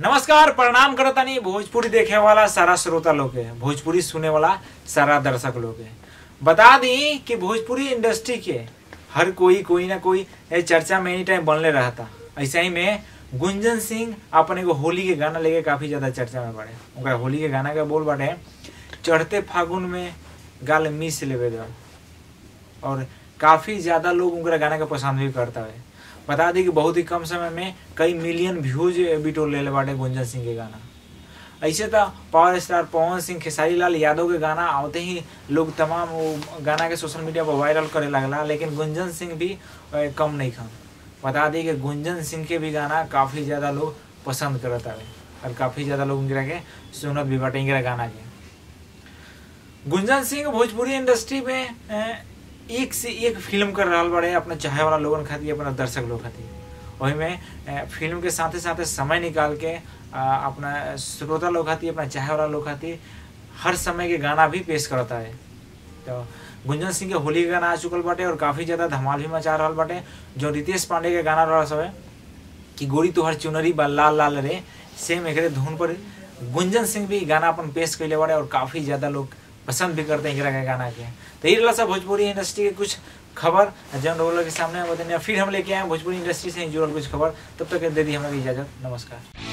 नमस्कार प्रणाम करतानी भोजपुरी देखे वाला सारा श्रोता लोग के भोजपुरी सुने वाला सारा दर्शक लोग के बता दी कि भोजपुरी इंडस्ट्री के हर कोई कोई ना कोई ए चर्चा में एनी टाइम बनले रहता ऐसे ही में गुंजन सिंह अपन एगो होली के गाना लेके काफी ज्यादा चर्चा में बढ़े उनका होली के गाना के बोल बाटे चढ़ते फागुन में गाल मिस लेवे दो और काफी ज्यादा लोग उनका गाना के पसंद भी करता है बता दी कि बहुत ही कम समय में कई मिलियन व्यूज बिटोर ले बाटे गुंजन सिंह के गाना ऐसे तो पावर स्टार पवन सिंह खेसारी लाल यादव के गाना आते ही लोग तमाम वो गाना के सोशल मीडिया पर वायरल करे लगला लेकिन गुंजन सिंह भी अ, कम नहीं खन बता दी कि गुंजन सिंह के भी गाना काफ़ी ज़्यादा लोग पसंद करत हवे और काफ़ी ज़्यादा लोग इनकरा के सुनत भी बाटे इनकरा गाना के गुंजन सिंह भोजपुरी इंडस्ट्री में अ, एक से एक फिल्म कर रहा बड़े अपना चाहे वाला लोगन खातिर अपना दर्शक लोग खातिर वही में अ, फिल्म के साथे साथे समय निकाल के अ, अपना श्रोता लोग खातिर अपना चाहे वाला लोग खातिर हर समय के गाना भी पेश करता है तो गुंजन सिंह के होली के गाना आ चुकल बाटे और काफी ज्यादा धमाल भी मचा रहा बाटे जो रितेश पांडे के गाना रहा सब कि गोरी तोहर चुनरी बा लाल लाल रे सेम एकरे धुन पर गुंजन सिंह भी गाना अपन पेश कैले बाड़े और काफी ज्यादा लोग पसंद भी करते हैं एकरा के गाना के तो ये रहा सब भोजपुरी इंडस्ट्री के कुछ खबर जन रोलर के सामने बतने फिर हम लेके आए भोजपुरी इंडस्ट्री से जुड़ल कुछ खबर तब तक दे दी हमारी इजाजत नमस्कार